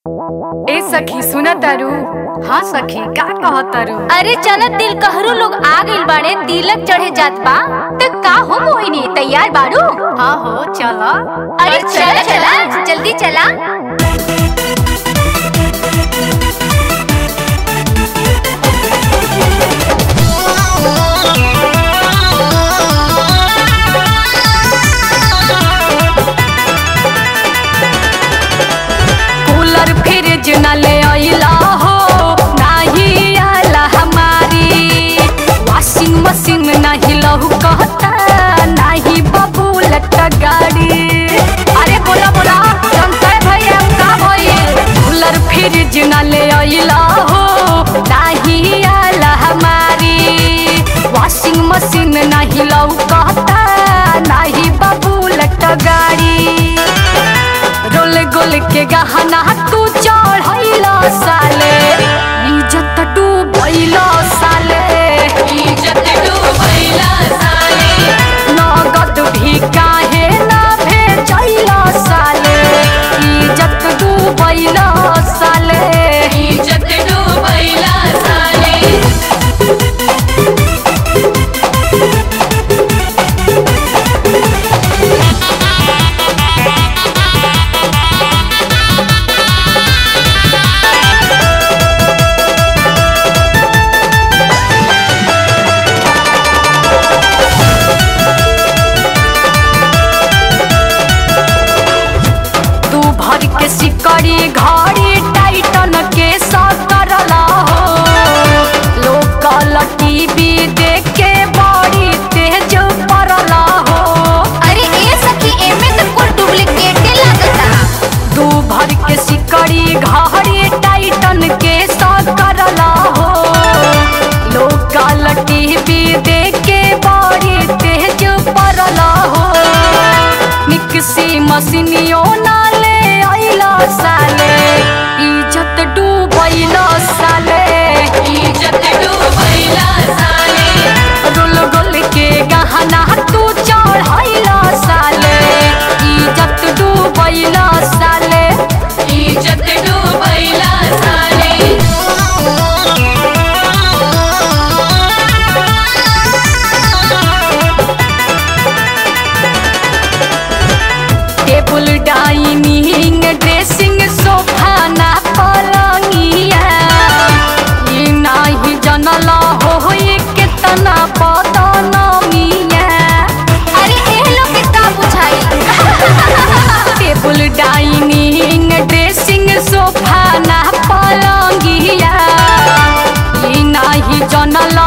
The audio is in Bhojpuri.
ए सखी सुन तारू हाँ सखी का कह तारू अरे चल दिल कहरू लोग आ गइल बाड़े तिलक चढ़े जात बा त का हो मोहिनी तैयार बाड़ू हाँ हो चला अरे चला चला जल्दी चला कूलर फ्रिज न ले अइला हो नाही आला हमारी वॉशिंग मशीन नहीं लहू कहता नहीं बबूलट गाड़ी अरे बोला बोला संतय भैया का भइल कूलर फ्रिज न ले अइला हो नाही आला हमारी वॉशिंग मशीन नहीं लहू कहता नहीं बबूलट गाड़ी रोल गोल के गहना तू चढ़ैला साले इज्जत डूबैला साले इज्जत डूबैला साले नगद भी काहे ना भेजैला साले इज्जत डूबैला साले इज्जत डूबैला साले तू भर के सिकड़ी घड़ी टाइटन के सकरला हो लोकल टीवी देख के बड़ी तेज पड़ला हो अरे ए सखी एमे त कुल डुप्लीकेटे लागता तू भर के सिकड़ी घड़ी टाइटन के सकरला हो लोकल टीवी देख के बड़ी तेज पड़ला हो मिक्सी मशीनियो ना ले अइला साले इज्जत डूबैला साले इज्जत डूबैला साले रोल गोल के गहना तू चढ़ैला साले इज्जत डूबैला साले इज्जत डूबैला साले टेबल डाइनिंग ड्रेसिंग सोफा ना पलंगिया ई नाही जनल हो ये केतना पदनमिया अरे ए लोग के का बुझाई टेबल डाइनिंग ड्रेसिंग सोफा ना पलंगिया ई नाही जनल